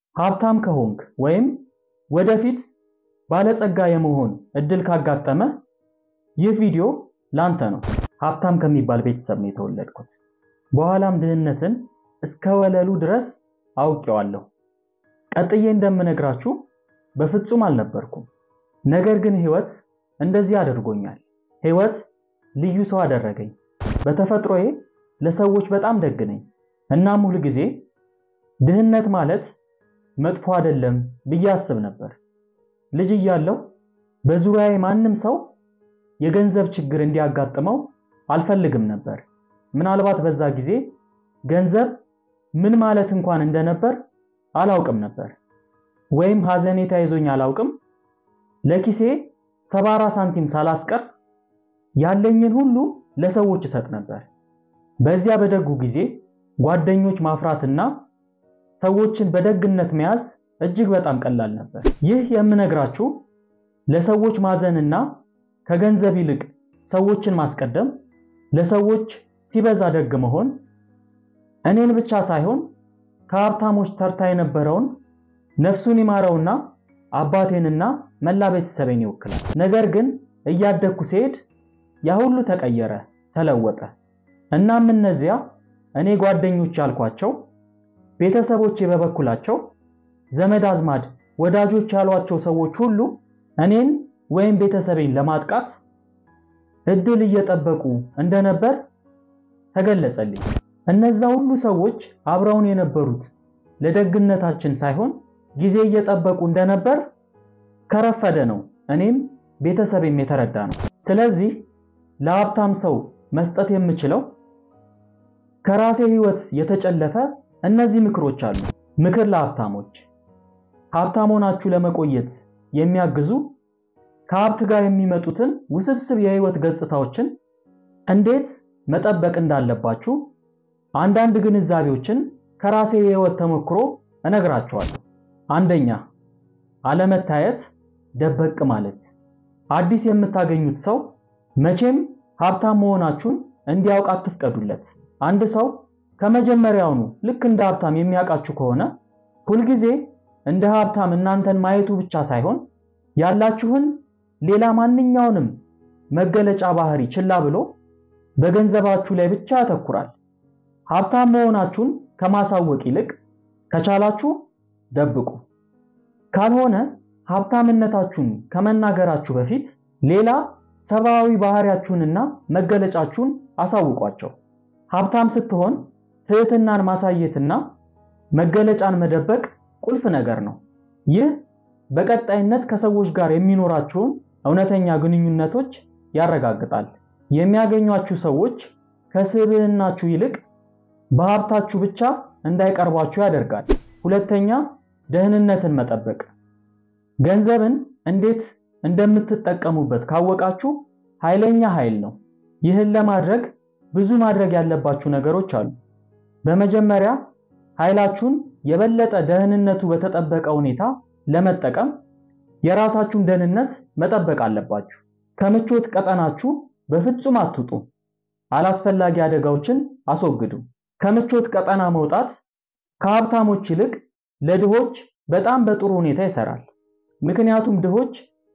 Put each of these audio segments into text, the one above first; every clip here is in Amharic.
ሀብታም ከሆንክ ወይም ወደፊት ባለጸጋ የመሆን እድል ካጋጠመ ይህ ቪዲዮ ላንተ ነው። ሀብታም ከሚባል ቤተሰብ ነው የተወለድኩት። በኋላም ድህነትን እስከ ወለሉ ድረስ አውቄዋለሁ። ቀጥዬ እንደምነግራችሁ በፍጹም አልነበርኩም። ነገር ግን ህይወት እንደዚህ አድርጎኛል። ህይወት ልዩ ሰው አደረገኝ። በተፈጥሮዬ ለሰዎች በጣም ደግ ነኝ። እናም ሁል ጊዜ ድህነት ማለት መጥፎ አይደለም ብዬ አስብ ነበር። ልጅ እያለሁ በዙሪያዬ ማንም ሰው የገንዘብ ችግር እንዲያጋጥመው አልፈልግም ነበር። ምናልባት በዛ ጊዜ ገንዘብ ምን ማለት እንኳን እንደነበር አላውቅም ነበር። ወይም ሀዘኔታ ይዞኝ አላውቅም። ለኪሴ ሰባራ ሳንቲም ሳላስቀር ያለኝን ሁሉ ለሰዎች እሰጥ ነበር። በዚያ በደጉ ጊዜ ጓደኞች ማፍራትና ሰዎችን በደግነት መያዝ እጅግ በጣም ቀላል ነበር። ይህ የምነግራችሁ ለሰዎች ማዘንና ከገንዘብ ይልቅ ሰዎችን ማስቀደም፣ ለሰዎች ሲበዛ ደግ መሆን እኔን ብቻ ሳይሆን ከሀብታሞች ተርታ የነበረውን ነፍሱን ይማረውና አባቴንና መላ ቤተሰቤን ይወክላል። ነገር ግን እያደግኩ ሲሄድ ያ ሁሉ ተቀየረ፣ ተለወጠ። እናም እነዚያ እኔ ጓደኞች ያልኳቸው ቤተሰቦቼ በበኩላቸው ዘመድ አዝማድ፣ ወዳጆች ያሏቸው ሰዎች ሁሉ እኔን ወይም ቤተሰቤን ለማጥቃት እድል እየጠበቁ እንደነበር ተገለጸልኝ። እነዛ ሁሉ ሰዎች አብረውን የነበሩት ለደግነታችን ሳይሆን ጊዜ እየጠበቁ እንደነበር ከረፈደ ነው እኔም ቤተሰቤም የተረዳ ነው። ስለዚህ ለሀብታም ሰው መስጠት የምችለው ከራሴ ህይወት የተጨለፈ እነዚህ ምክሮች አሉ። ምክር ለሀብታሞች፣ ሀብታም ሆናችሁ ለመቆየት የሚያግዙ ከሀብት ጋር የሚመጡትን ውስብስብ የህይወት ገጽታዎችን እንዴት መጠበቅ እንዳለባችሁ አንዳንድ ግንዛቤዎችን ከራሴ የህይወት ተሞክሮ እነግራችኋለሁ። አንደኛ፣ አለመታየት፣ ደበቅ ማለት። አዲስ የምታገኙት ሰው መቼም ሀብታም መሆናችሁን እንዲያውቅ አትፍቀዱለት። አንድ ሰው ከመጀመሪያውኑ ልክ እንደ ሀብታም የሚያውቃችሁ ከሆነ ሁልጊዜ እንደ ሀብታም እናንተን ማየቱ ብቻ ሳይሆን ያላችሁን ሌላ ማንኛውንም መገለጫ ባህሪ ችላ ብሎ በገንዘባችሁ ላይ ብቻ ያተኩራል። ሀብታም መሆናችሁን ከማሳወቅ ይልቅ ከቻላችሁ ደብቁ። ካልሆነ ሀብታምነታችሁን ከመናገራችሁ በፊት ሌላ ሰብአዊ ባህሪያችሁንና መገለጫችሁን አሳውቋቸው። ሀብታም ስትሆን ትህትናን ማሳየትና መገለጫን መደበቅ ቁልፍ ነገር ነው። ይህ በቀጣይነት ከሰዎች ጋር የሚኖራችሁን እውነተኛ ግንኙነቶች ያረጋግጣል። የሚያገኟችሁ ሰዎች ከስብዕናችሁ ይልቅ በሀብታችሁ ብቻ እንዳይቀርቧችሁ ያደርጋል። ሁለተኛ፣ ደህንነትን መጠበቅ። ገንዘብን እንዴት እንደምትጠቀሙበት ካወቃችሁ ኃይለኛ ኃይል ነው። ይህን ለማድረግ ብዙ ማድረግ ያለባችሁ ነገሮች አሉ። በመጀመሪያ ኃይላችሁን የበለጠ ደህንነቱ በተጠበቀ ሁኔታ ለመጠቀም የራሳችሁን ደህንነት መጠበቅ አለባችሁ። ከምቾት ቀጠናችሁ በፍጹም አትውጡ። አላስፈላጊ አደጋዎችን አስወግዱ። ከምቾት ቀጠና መውጣት ከሀብታሞች ይልቅ ለድሆች በጣም በጥሩ ሁኔታ ይሰራል። ምክንያቱም ድሆች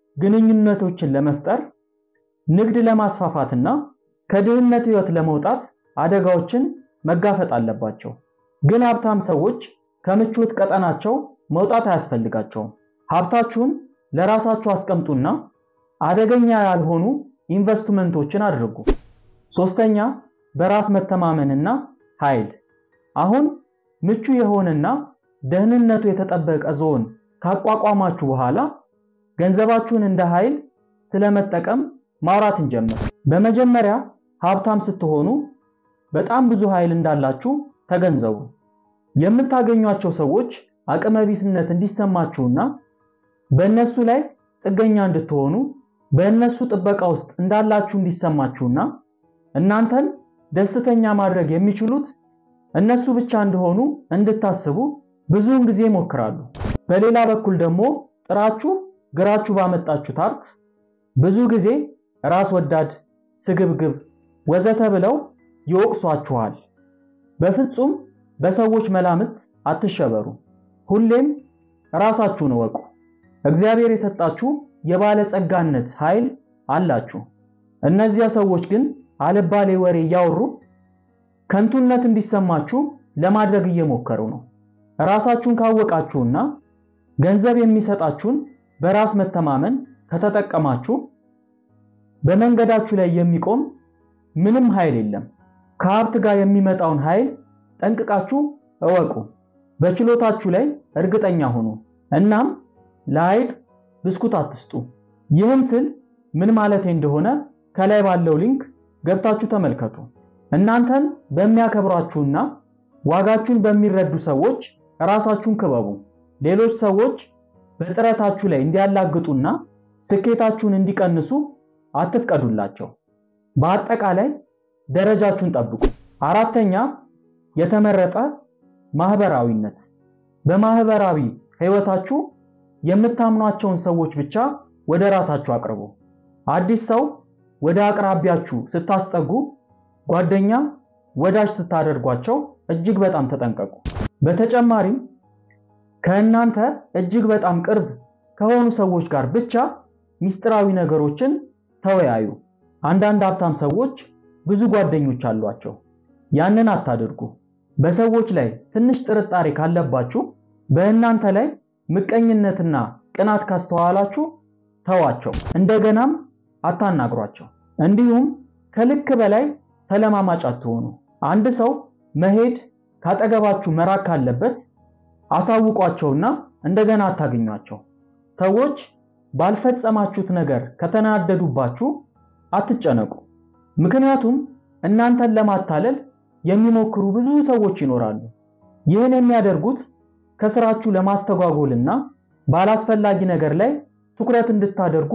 ግንኙነቶችን ለመፍጠር፣ ንግድ ለማስፋፋትና ከድህነት ህይወት ለመውጣት አደጋዎችን መጋፈጥ አለባቸው። ግን ሀብታም ሰዎች ከምቾት ቀጠናቸው መውጣት አያስፈልጋቸውም። ሀብታችሁን ለራሳችሁ አስቀምጡና አደገኛ ያልሆኑ ኢንቨስትመንቶችን አድርጉ። ሶስተኛ በራስ መተማመንና ኃይል። አሁን ምቹ የሆነና ደህንነቱ የተጠበቀ ዞን ካቋቋማችሁ በኋላ ገንዘባችሁን እንደ ኃይል ስለመጠቀም ማውራት እንጀምር። በመጀመሪያ ሀብታም ስትሆኑ በጣም ብዙ ኃይል እንዳላችሁ ተገንዘቡ። የምታገኟቸው ሰዎች አቅመቢስነት እንዲሰማችሁና በእነሱ ላይ ጥገኛ እንድትሆኑ በእነሱ ጥበቃ ውስጥ እንዳላችሁ እንዲሰማችሁና እናንተን ደስተኛ ማድረግ የሚችሉት እነሱ ብቻ እንደሆኑ እንድታስቡ ብዙውን ጊዜ ይሞክራሉ። በሌላ በኩል ደግሞ ጥራችሁ ግራችሁ ባመጣችሁት ሀብት ብዙ ጊዜ ራስ ወዳድ፣ ስግብግብ ወዘተ ብለው ይወቅሷችኋል። በፍጹም በሰዎች መላምት አትሸበሩ። ሁሌም ራሳችሁን እወቁ። እግዚአብሔር የሰጣችሁ የባለጸጋነት ኃይል አላችሁ። እነዚያ ሰዎች ግን አልባሌ ወሬ እያወሩ ከንቱነት እንዲሰማችሁ ለማድረግ እየሞከሩ ነው። ራሳችሁን ካወቃችሁና ገንዘብ የሚሰጣችሁን በራስ መተማመን ከተጠቀማችሁ በመንገዳችሁ ላይ የሚቆም ምንም ኃይል የለም። ከሀብት ጋር የሚመጣውን ኃይል ጠንቅቃችሁ እወቁ። በችሎታችሁ ላይ እርግጠኛ ሁኑ። እናም ለአይጥ ብስኩት አትስጡ። ይህን ስል ምን ማለቴ እንደሆነ ከላይ ባለው ሊንክ ገብታችሁ ተመልከቱ። እናንተን በሚያከብሯችሁና ዋጋችሁን በሚረዱ ሰዎች ራሳችሁን ክበቡ። ሌሎች ሰዎች በጥረታችሁ ላይ እንዲያላግጡና ስኬታችሁን እንዲቀንሱ አትፍቀዱላቸው። በአጠቃላይ ደረጃችሁን ጠብቁ። አራተኛ የተመረጠ ማህበራዊነት። በማህበራዊ ህይወታችሁ የምታምኗቸውን ሰዎች ብቻ ወደ ራሳችሁ አቅርቡ። አዲስ ሰው ወደ አቅራቢያችሁ ስታስጠጉ፣ ጓደኛ፣ ወዳጅ ስታደርጓቸው እጅግ በጣም ተጠንቀቁ። በተጨማሪም ከእናንተ እጅግ በጣም ቅርብ ከሆኑ ሰዎች ጋር ብቻ ሚስጥራዊ ነገሮችን ተወያዩ። አንዳንድ ሀብታም ሰዎች ብዙ ጓደኞች አሏቸው። ያንን አታድርጉ። በሰዎች ላይ ትንሽ ጥርጣሬ ካለባችሁ፣ በእናንተ ላይ ምቀኝነትና ቅናት ካስተዋላችሁ ተዋቸው፣ እንደገናም አታናግሯቸው። እንዲሁም ከልክ በላይ ተለማማጭ አትሆኑ። አንድ ሰው መሄድ ካጠገባችሁ መራቅ ካለበት አሳውቋቸውና እንደገና አታገኟቸው። ሰዎች ባልፈጸማችሁት ነገር ከተናደዱባችሁ አትጨነቁ። ምክንያቱም እናንተን ለማታለል የሚሞክሩ ብዙ ሰዎች ይኖራሉ። ይህን የሚያደርጉት ከስራችሁ ለማስተጓጎልና ባላስፈላጊ ነገር ላይ ትኩረት እንድታደርጉ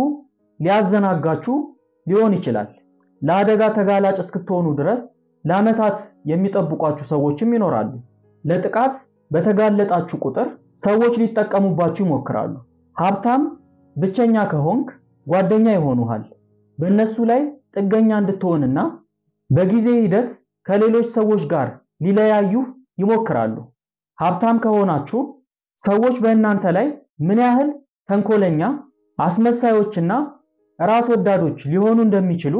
ሊያዘናጋችሁ ሊሆን ይችላል። ለአደጋ ተጋላጭ እስክትሆኑ ድረስ ለዓመታት የሚጠብቋችሁ ሰዎችም ይኖራሉ። ለጥቃት በተጋለጣችሁ ቁጥር ሰዎች ሊጠቀሙባችሁ ይሞክራሉ። ሀብታም ብቸኛ ከሆንክ ጓደኛ ይሆኑሃል። በእነሱ ላይ ጥገኛ እንድትሆንና በጊዜ ሂደት ከሌሎች ሰዎች ጋር ሊለያዩህ ይሞክራሉ። ሀብታም ከሆናችሁ ሰዎች በእናንተ ላይ ምን ያህል ተንኮለኛ፣ አስመሳዮችና ራስ ወዳዶች ሊሆኑ እንደሚችሉ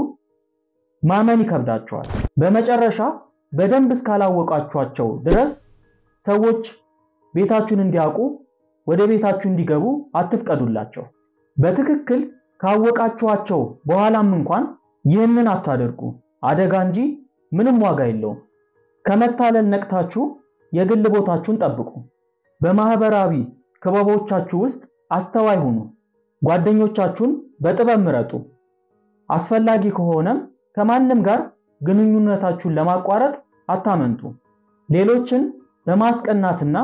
ማመን ይከብዳቸዋል። በመጨረሻ በደንብ እስካላወቃችኋቸው ድረስ ሰዎች ቤታችሁን እንዲያውቁ ወደ ቤታችሁ እንዲገቡ አትፍቀዱላቸው። በትክክል ካወቃችኋቸው በኋላም እንኳን ይህንን አታደርጉ። አደጋ እንጂ ምንም ዋጋ የለውም። ከመታለል ነቅታችሁ የግል ቦታችሁን ጠብቁ። በማህበራዊ ክበቦቻችሁ ውስጥ አስተዋይ ሁኑ። ጓደኞቻችሁን በጥበብ ምረጡ። አስፈላጊ ከሆነም ከማንም ጋር ግንኙነታችሁን ለማቋረጥ አታመንቱ። ሌሎችን በማስቀናትና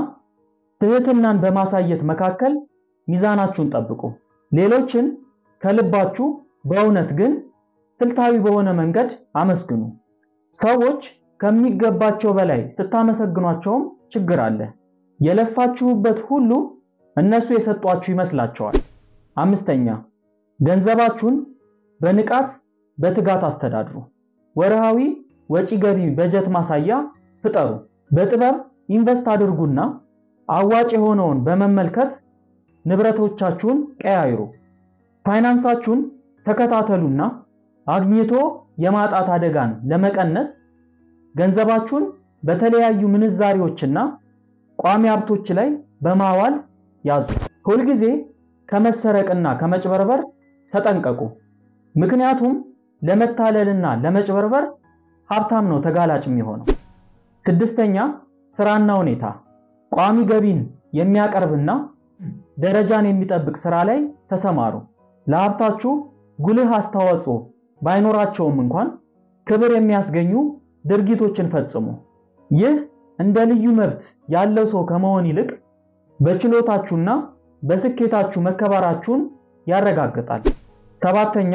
ትህትናን በማሳየት መካከል ሚዛናችሁን ጠብቁ። ሌሎችን ከልባችሁ በእውነት ግን ስልታዊ በሆነ መንገድ አመስግኑ። ሰዎች ከሚገባቸው በላይ ስታመሰግኗቸውም ችግር አለ። የለፋችሁበት ሁሉ እነሱ የሰጧችሁ ይመስላቸዋል። አምስተኛ ገንዘባችሁን በንቃት በትጋት አስተዳድሩ። ወርሃዊ ወጪ ገቢ በጀት ማሳያ ፍጠሩ። በጥበብ ኢንቨስት አድርጉና አዋጭ የሆነውን በመመልከት ንብረቶቻችሁን ቀያይሩ። ፋይናንሳችሁን ተከታተሉና አግኝቶ የማጣት አደጋን ለመቀነስ ገንዘባችሁን በተለያዩ ምንዛሪዎችና ቋሚ ሀብቶች ላይ በማዋል ያዙ። ሁልጊዜ ከመሰረቅና ከመጭበርበር ተጠንቀቁ። ምክንያቱም ለመታለልና ለመጭበርበር ሀብታም ነው ተጋላጭ የሚሆነው። ስድስተኛ ስራና ሁኔታ ቋሚ ገቢን የሚያቀርብና ደረጃን የሚጠብቅ ስራ ላይ ተሰማሩ። ለሀብታችሁ ጉልህ አስተዋጽኦ ባይኖራቸውም እንኳን ክብር የሚያስገኙ ድርጊቶችን ፈጽሙ። ይህ እንደ ልዩ መብት ያለው ሰው ከመሆን ይልቅ በችሎታችሁና በስኬታችሁ መከበራችሁን ያረጋግጣል። ሰባተኛ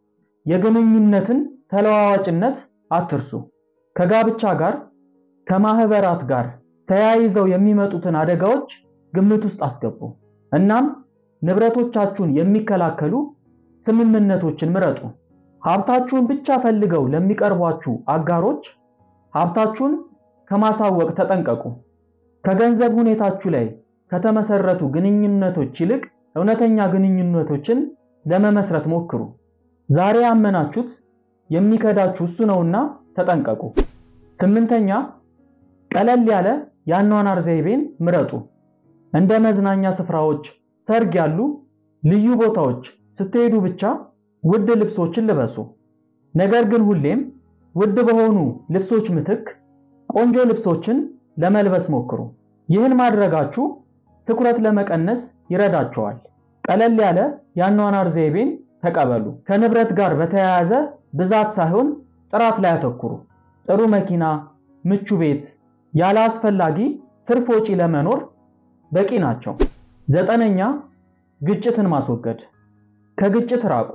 የግንኙነትን ተለዋዋጭነት አትርሱ። ከጋብቻ ጋር ከማህበራት ጋር ተያይዘው የሚመጡትን አደጋዎች ግምት ውስጥ አስገቡ። እናም ንብረቶቻችሁን የሚከላከሉ ስምምነቶችን ምረጡ። ሀብታችሁን ብቻ ፈልገው ለሚቀርቧችሁ አጋሮች ሀብታችሁን ከማሳወቅ ተጠንቀቁ። ከገንዘብ ሁኔታችሁ ላይ ከተመሰረቱ ግንኙነቶች ይልቅ እውነተኛ ግንኙነቶችን ለመመስረት ሞክሩ። ዛሬ ያመናችሁት የሚከዳችሁ እሱ ነውና ተጠንቀቁ። ስምንተኛ ቀለል ያለ የአኗኗር ዘይቤን ምረጡ። እንደ መዝናኛ ስፍራዎች፣ ሰርግ ያሉ ልዩ ቦታዎች ስትሄዱ ብቻ ውድ ልብሶችን ልበሱ። ነገር ግን ሁሌም ውድ በሆኑ ልብሶች ምትክ ቆንጆ ልብሶችን ለመልበስ ሞክሩ። ይህን ማድረጋችሁ ትኩረት ለመቀነስ ይረዳቸዋል። ቀለል ያለ የአኗኗር ዘይቤን ተቀበሉ። ከንብረት ጋር በተያያዘ ብዛት ሳይሆን ጥራት ላይ አተኩሩ። ጥሩ መኪና፣ ምቹ ቤት ያለ አስፈላጊ ትርፍ ወጪ ለመኖር በቂ ናቸው። ዘጠነኛ ግጭትን ማስወገድ። ከግጭት ራቁ።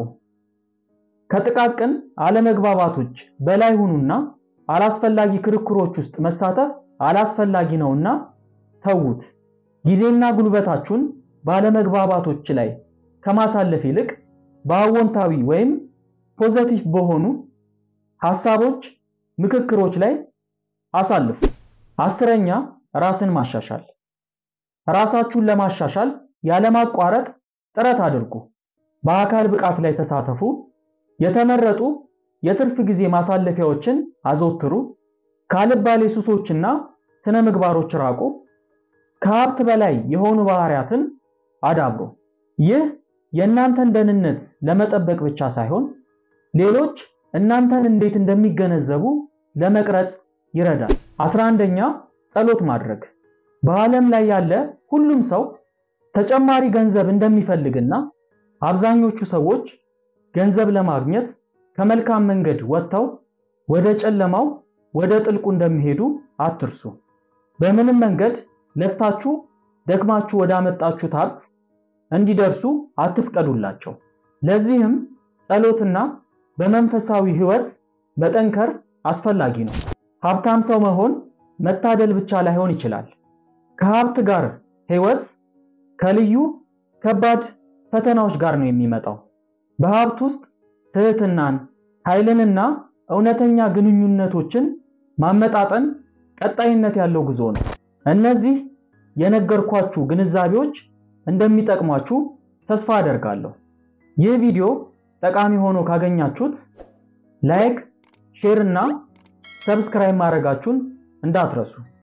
ከጥቃቅን አለመግባባቶች በላይ ሁኑና አላስፈላጊ ክርክሮች ውስጥ መሳተፍ አላስፈላጊ ነውና ተዉት። ጊዜና ጉልበታችሁን ባለመግባባቶች ላይ ከማሳለፍ ይልቅ በአዎንታዊ ወይም ፖዘቲቭ በሆኑ ሐሳቦች፣ ምክክሮች ላይ አሳልፉ። አስረኛ ራስን ማሻሻል። ራሳችሁን ለማሻሻል ያለማቋረጥ ጥረት አድርጉ። በአካል ብቃት ላይ ተሳተፉ። የተመረጡ የትርፍ ጊዜ ማሳለፊያዎችን አዘውትሩ። ካልባሌ ሱሶችና ስነ ምግባሮች ራቁ። ከሀብት በላይ የሆኑ ባህሪያትን አዳብሩ። ይህ የእናንተን ደህንነት ለመጠበቅ ብቻ ሳይሆን ሌሎች እናንተን እንዴት እንደሚገነዘቡ ለመቅረጽ ይረዳል። አስራ አንደኛ ጸሎት ማድረግ። በዓለም ላይ ያለ ሁሉም ሰው ተጨማሪ ገንዘብ እንደሚፈልግና አብዛኞቹ ሰዎች ገንዘብ ለማግኘት ከመልካም መንገድ ወጥተው ወደ ጨለማው ወደ ጥልቁ እንደሚሄዱ አትርሱ። በምንም መንገድ ለፍታችሁ ደክማችሁ ወደ አመጣችሁት ሀብት እንዲደርሱ አትፍቀዱላቸው። ለዚህም ጸሎትና በመንፈሳዊ ሕይወት መጠንከር አስፈላጊ ነው። ሀብታም ሰው መሆን መታደል ብቻ ላይሆን ይችላል። ከሀብት ጋር ሕይወት ከልዩ ከባድ ፈተናዎች ጋር ነው የሚመጣው። በሀብት ውስጥ ትህትናን፣ ኃይልንና እውነተኛ ግንኙነቶችን ማመጣጠን ቀጣይነት ያለው ጉዞ ነው። እነዚህ የነገርኳችሁ ግንዛቤዎች እንደሚጠቅሟችሁ ተስፋ አደርጋለሁ። ይህ ቪዲዮ ጠቃሚ ሆኖ ካገኛችሁት ላይክ፣ ሼር እና ሰብስክራይብ ማድረጋችሁን እንዳትረሱ።